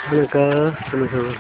halkaas halkaas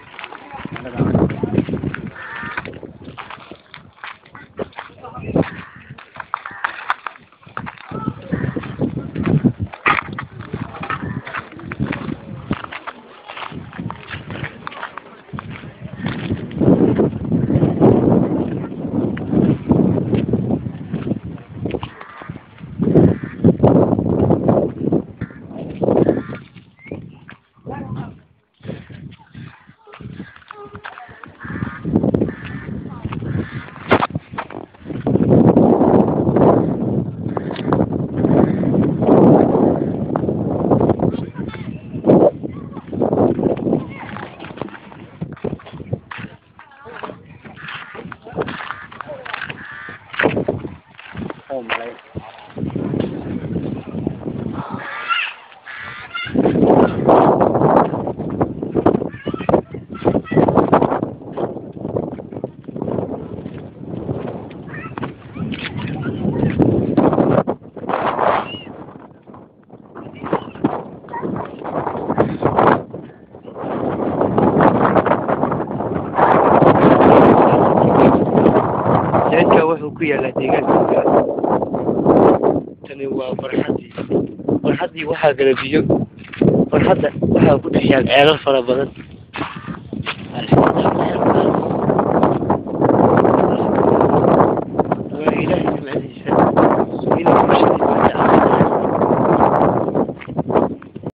Homeอะไร jeedka wuxuu ku yaalaa deegaanka tani waa barxaddii barxaddii waxaa gala biyo barxadda waxaa ku dhex yaal ceelal fara badan